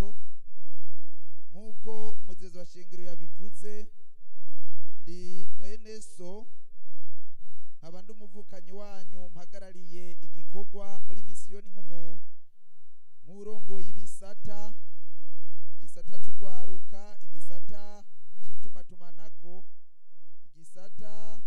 amategeko nk'uko umugezi wa shingiro yabivuze ndi mwene so nkaba ndi umuvukanyi wanyu mpagarariye igikorwa muri misiyoni nk'umuntu nk'urongoye ibisata igisata c'ugwaruka igisata c'itumatumanako igisata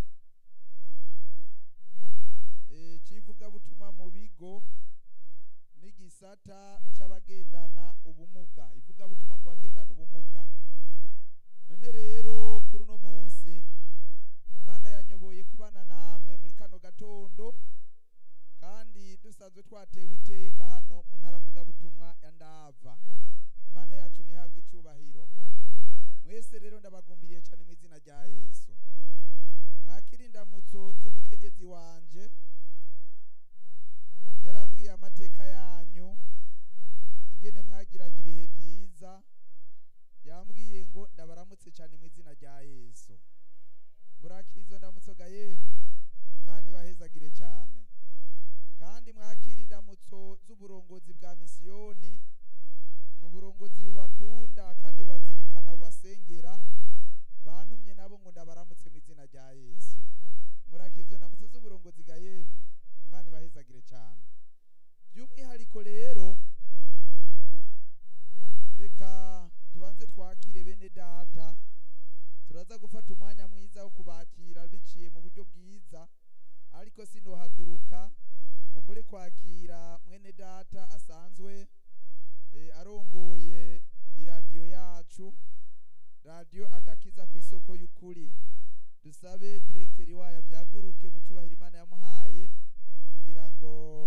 eh, c'ivugabutumwa mu bigo n'igisata c'abagendana ubumuga ivugabutumwa mu bagendana ubumuga none rero kuri uno munsi imana yanyoboye kubana namwe muri kano gatondo kandi dusanzwe twatewe iteka hano mu ntara mvugabutumwa ya ndava imana yacu ntihabwe icubahiro mwese rero ndabagumbiriye cyane mu izina rya yesu mwakira indamutso z'umukenyezi wanje yarambwiye amateka yanyu ingene mwagiranye ibihe byiza yambwiye ngo ndabaramutse cyane mu izina rya yesu murakizo ndamutso ga yemwe imana ibahezagire cyane kandi mwakira indamutso z'uburongozi bwa misiyoni ni uburongozi bubakunda kandi bazirikana bubasengera bantumye nabo ngo ndabaramutse mu izina rya yesu murakizo ndamutso z'uburongozi ga yemwe imana ibahezagire cyane by'umwihariko rero reka tubanze twakire bene data turaza gufata umwanya mwiza wo kubakira biciye mu buryo bwiza ariko sinohaguruka ngo mbure kwakira mwene data asanzwe eh, arongoye iradiyo yacu radiyo agakiza ku isoko y'ukuri dusabe diregiteri wayo abyaguruke mu cubahiro imana yamuhaye kugira ngo